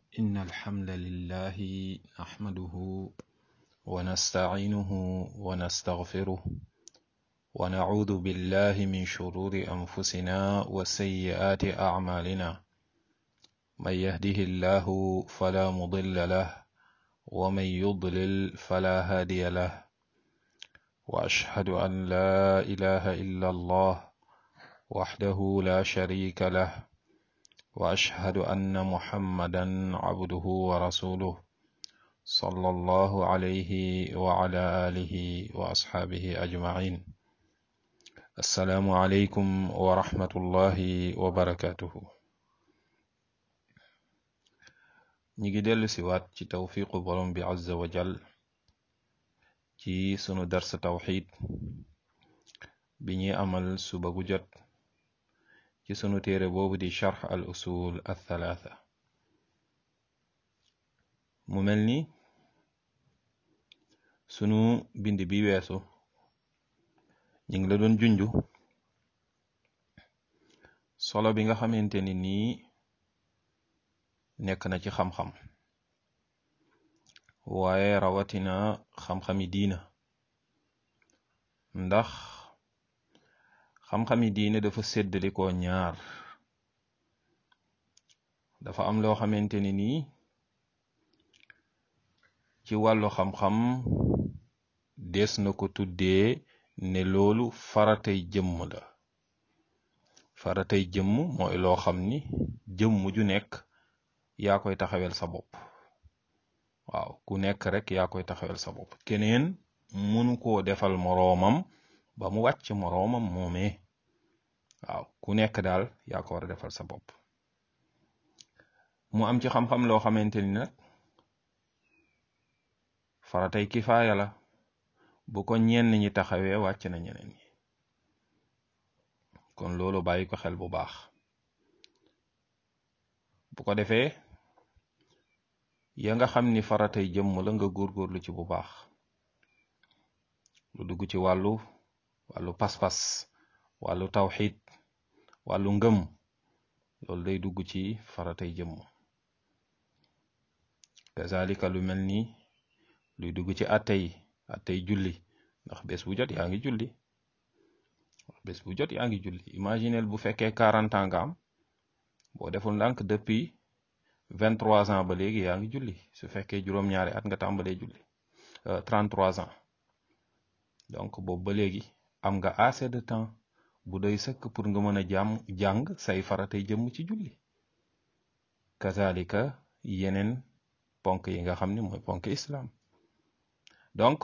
إن الحمد لله نحمده ونستعينه ونستغفره ونعوذ بالله من شرور أنفسنا وسيئات أعمالنا من يهده الله فلا مضل له ومن يضلل فلا هادي له وأشهد أن لا إله إلا الله وحده لا شريك له وأشهد أن محمدا عبده ورسوله صلى الله عليه وعلى آله وأصحابه أجمعين السلام عليكم ورحمة الله وبركاته ñi dellu si waat ci tawfiqu borom bi azza wa jal ci sunu darsa tawxid bi ñuy amal suba gu jot ci sunu téere boobu di charx al usul al thalatha mu mel ni sunu bind bi weesu ñu ngi la doon junju solo bi nga xamante ni nii nekk na ci xam-xam waaye rawatina xam-xami diina ndax xam-xami diine dafa séddalikoo ñaar dafa am loo xamante ni nii ci wàllu xam-xam des na ko tuddee ne loolu faratay jëmm la faratay jëmm mooy loo xam ni jëmm ju nekk yaa koy taxawel sa bopp waaw ku nekk rek yaa koy taxawel sa bopp keneen mënu koo defal moroomam ba mu wàcc moroomam moomee waaw ku nekk daal yaa ko war a defal sa bopp mu am ci xam-xam loo xamante ni nag faratay kifaaya la bu ko ñenn ñi taxawee wàcc na ñeneen ñi kon loolu bàyyi ko xel bu baax bu ko defee ya nga xam ni faratay jëmm la nga góorgóorlu ci bu baax lu dugg ci wàllu wàllu pas-pas wàllu tawxid wàllu ngëm loolu day dugg ci faratay jëmm kazalika lu mel ni luy dugg ci attey attey julli ndax bés bu jot yaa ngi julli bés bu jot yaa ngi julli imaginel bu fekkee quarante ans nga am boo deful ndànk depuis vingt trois ans ba léegi yaa ngi julli su fekkee juróom-ñaari at nga tàmbalee julli trente trois ans donc boobu ba léegi am nga assez de temps bu doy sëkk pour nga mën a jàmm jàng say faratay jëmm ci julli kazalika yeneen ponk yi nga xam ne mooy ponk islam donc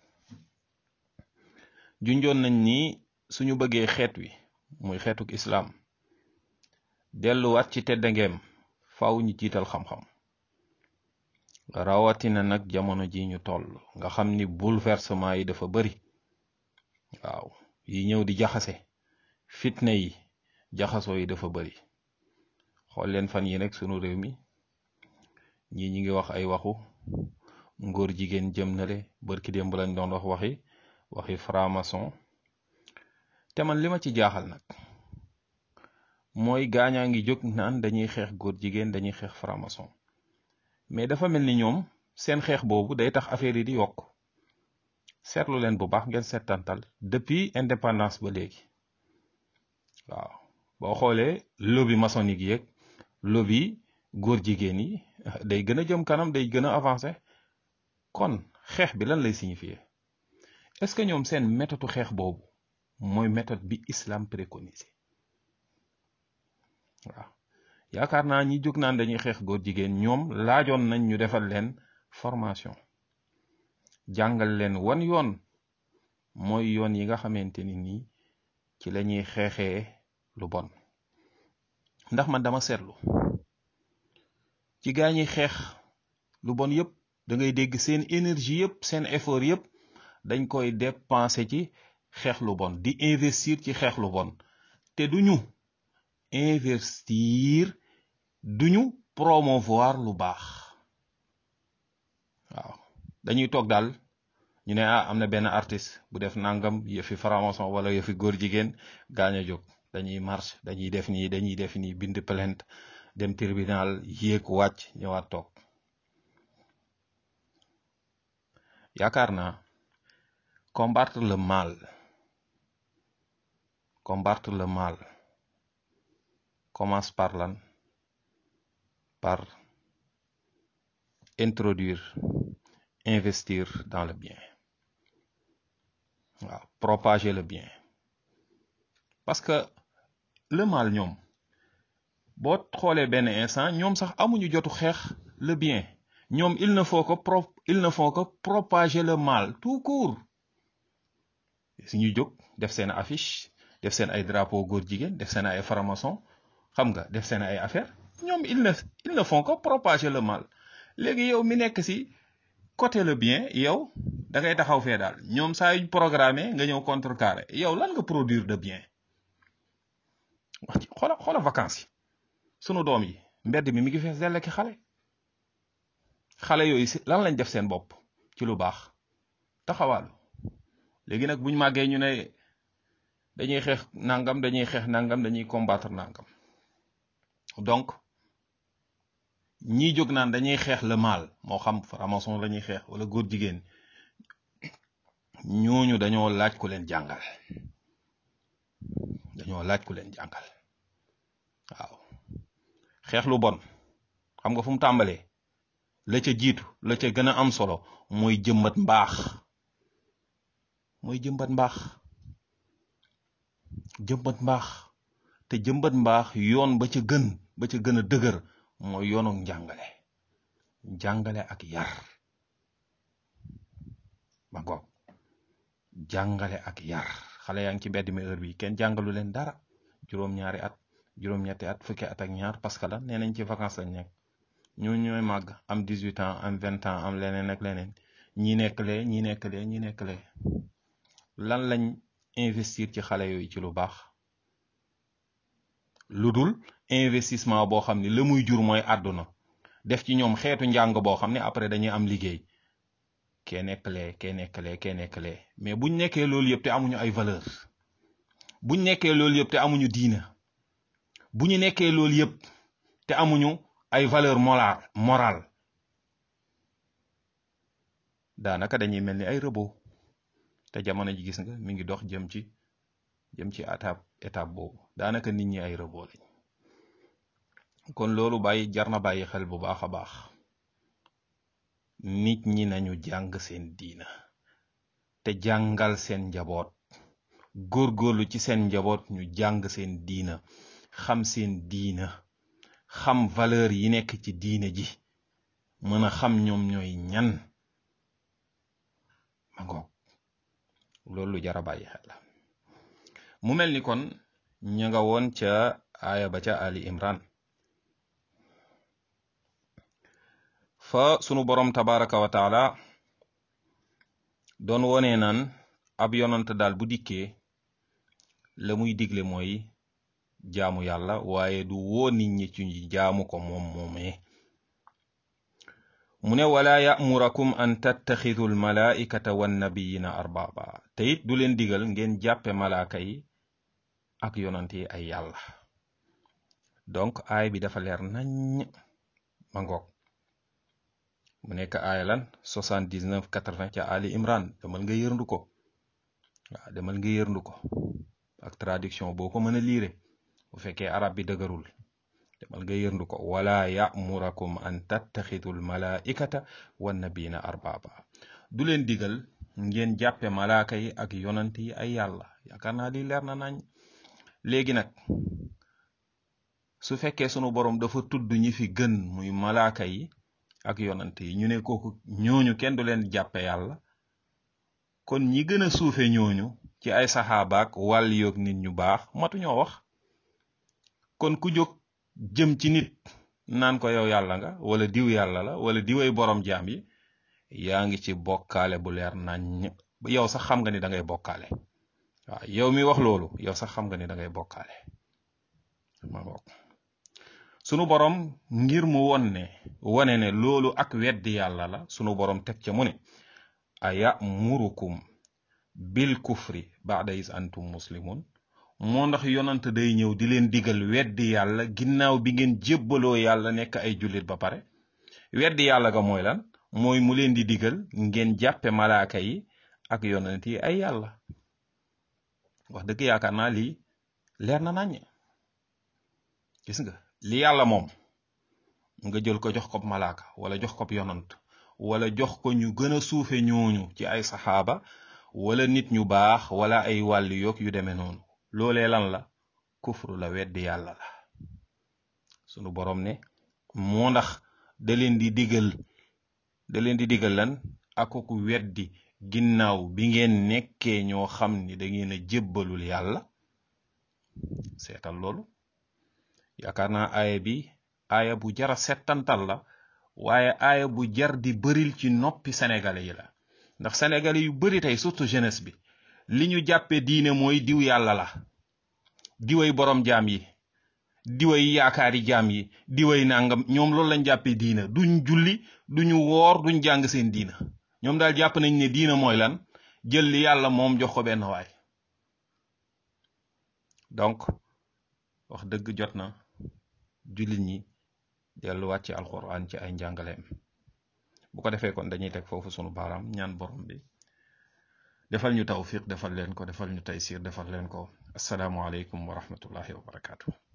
junjoon nañ ni suñu bëggee xeet wi muy xeetuk islam delluwaat ci teddangeem faaw ñu jiital xam-xam rawatina nag jamono ji ñu toll nga xam ni bouleversement yi dafa bari waaw yi ñëw di jaxase fitna yi jaxasoo yi dafa bari xool leen fan yi rek sunu réew mi ñii ñi ngi wax ay waxu ngóor jigéen jëm nale bërki démb lañ doon wax waxi waxi franc-maçon te man li ma ci jaaxal nag mooy gaañaa ngi jóg naan dañuy xeex góor jigéen dañuy xeex franc-maçon mais dafa mel ni ñoom seen xeex boobu day tax affaire yi di yokk seetlu leen bu baax ngeen seetantal depuis indépendance ba léegi waaw boo xoolee lobby maçonnique yeeg lobby góor jigéen yi day gën a jëm kanam day gën a avancé kon xeex bi lan lay signifier est-ce que ñoom seen méthode xeex boobu mooy méthode bi islam préconisé waaw yaakaar naa ñi jóg naan dañuy xeex góor jigéen ñoom laajoon nañ ñu defal leen formation jàngal leen wan yoon mooy yoon yi nga xamante ni nii ci la ñuy xeexee lu bon ndax man dama seetlu ci gaa ñi xeex lu bon yëpp da ngay dégg seen énergie yëpp seen effort yëpp dañ koy dépenser ci xeex lu bon di investir ci xeex lu bon te duñu investir duñu promouvoir lu baax waaw dañuy toog daal ñu ne ah am na benn artiste bu def nangam yëfi franc-maçon wala yëfi góor jigéen gaañ a jóg dañuy marche dañuy def nii dañuy def nii bind plainte dem tribunal yéeg wàcc ñëwaat toog yaakaar naa combattre le mal combattre le mal commence par lan par introduire investir dans le bien waaw propager le bien parce que le mal ñoom boo xoolee benn instant ñoom sax amuñu jotu xeex le bien ñoom il ne faut que pro il ne faut que propager le mal tout court suñu jóg def seen affiche def seen ay drapeau góor jigéen def seen ay franc-maçon xam nga def seen ay affaire ñoom il ne ils ne font que propager le mal léegi yow mi nekk si côté le bien yow da ngay taxaw fee daal ñoom saa yuñ programmé nga ñëw contrecarré yow lan nga produire de bien wax ci xoola xoola vacances yi sunu doom yi mbedd mi mi ngi fees dell ki xale xale yooyu si lan lañ def seen bopp ci lu baax taxawaalu léegi nag buñ màggee ñu ne dañuy xeex nangam dañuy xeex nangam dañuy combattre nangam donc ñii jóg naan dañuy xeex le mal moo xam franc-maçon la ñuy xeex wala góor jigéen ñooñu dañoo laaj ku leen jàngal dañoo laaj ku leen jàngal waaw xeex lu bon xam nga fu mu tàmbalee la ca jiitu la ca gën a am solo mooy jëmbat mbaax mooy jëmbat mbaax jëmbat mbaax te jëmbat mbaax yoon ba ca gën ba ca gën a dëgër mooy yoonu njàngale jàngale ak yar ma ngoog jàngale ak yar xale yaa ngi ci mbedd mi heure bi kenn jàngalu leen dara juróom-ñaari at juróom-ñetti at fukki at ak ñaar parce que la nee nañ ci vacances lañ nekk ñu ñooy màgg am 18 ans am 20 ans am leneen ak leneen ñi nekk lee ñi nekk lee ñi nekk lee lan lañ investir ci xale yooyu ci lu baax lu dul investissement boo xam ne la muy jur mooy àdduna def ci ñoom xeetu njàng boo xam ne après dañuy am liggéey kee nekk lee kee nekk lee kee nekk lee mais buñ nekkee loolu yëpp te amuñu ay valeur buñ nekkee loolu yëpp te amuñu diina bu ñu nekkee loolu yëpp te amuñu ay valeur moral moral daanaka dañuy mel ni ay rëboo te jamono ji gis nga mi ngi dox jëm ci jëm ci étape étape boobu daanaka nit ñi ay rëboo lañ kon loolu bàyyi jar na bàyyi xel bu baax a baax nit ñi nañu jàng seen diina te jàngal seen njaboot góorgóorlu ci seen njaboot ñu jàng seen diina xam seen diina xam valeur yi nekk ci diina ji mën a xam ñoom ñooy ñan ma ngoog loolu lu jar a bàyyi xel la mu mel ni kon ña nga woon ca aaya ba ca ali imran fa sunu borom tabaraka wa taala doon wone naan ab yonant daal bu dikkee la muy digle mooy jaamu yàlla waaye du woo nit ñi ci jaamu ko moom moomee mu ne wala ya'murakum an tattaxidu almalaikata wannabiyina arbaba te it du leen digal ngeen jàppe malaaka yi ak yonant yi ay yàlla donc aay bi dafa leer nañ ma ngoog mu nekk aaya lan 79 80 ca Ali Imran demal nga yërndu ko waaw demal nga yërndu ko ak traduction boo ko mën a liire bu fekkee arab bi dëgërul demal nga yërndu ko wala ya'murakum an tattaxidu almalaikata wannabiyina arbaba du leen digal ngeen jàppe malaaka yi ak yonant yi ay yàlla yaakaar naa lii leer na nañ léegi nag su fekkee sunu borom dafa tudd ñi fi gën muy malaaka yi ak yonant yi ñu ne kooku ñooñu kenn du leen jàppe yàlla kon ñi gën a suufe ñooñu ci ay saxaabaak wàll yoog nit ñu baax matu ñoo wax kon ku jóg jëm ci nit naan ko yow yàlla nga wala diw yàlla la wala diway borom jaam yi yaa ngi ci bokkaale bu leer nañ yow sax xam nga ni da ngay bokkaale waaw yow mi wax loolu yow sax xam nga ni da ngay bokkaale ma bokk sunu borom ngir mu won ne wone ne loolu ak weddi yàlla la sunu borom teg ca mu ne a yamurukum bil kufri ba'da is antum muslimun moo ndax yonant day ñëw di leen digal weddi yàlla ginnaaw bi ngeen jébbaloo yàlla nekk ay jullit ba pare weddi yàlla ga mooy lan mooy mu leen di digal ngeen jàppe malaaka yi ak yonant yi ay yàlla wax dëgg yaakaar naa lii leer na naññ gis nga li yàlla moom nga jël ko jox ko malaaka wala jox ko yonant wala jox ko ñu gën a suufe ñooñu ci ay saxaaba wala nit ñu baax wala ay wàlli yoog yu demee noonu loolee lan la kufru la weddi yàlla la sunu borom ne moo ndax da leen di digal da leen di digal lan akuku weddi ginnaaw bi ngeen nekkee ñoo xam ni da ngeen a jébbalul yàlla seetal loolu yaakaar naa aaya bi aaya bu jara settantal la waaye aaya bu jar di bëril ci noppi sénégalais yi la ndax sénégalais yu bari tey surtout jeunesse bi li ñu jàppe diine mooy diw yàlla la diway borom jaam yi diway yaakaari jaam yi diway nangam ñoom loolu lañ jàppe diina duñ julli duñu woor duñ jàng seen diina ñoom daal jàpp nañ ne diina mooy lan jël li yàlla moom jox ko benn waay donc wax dëgg jot na jullit ñi delluwaat ci alquran ci ay njàngaleem bu ko defee kon dañuy teg foofu sunu baaraam ñaan borom bi defal ñu tawfiq defal leen ko defal ñu taysir defal leen ko asalaamualeykum wa rahmatullahi wa barakaatu.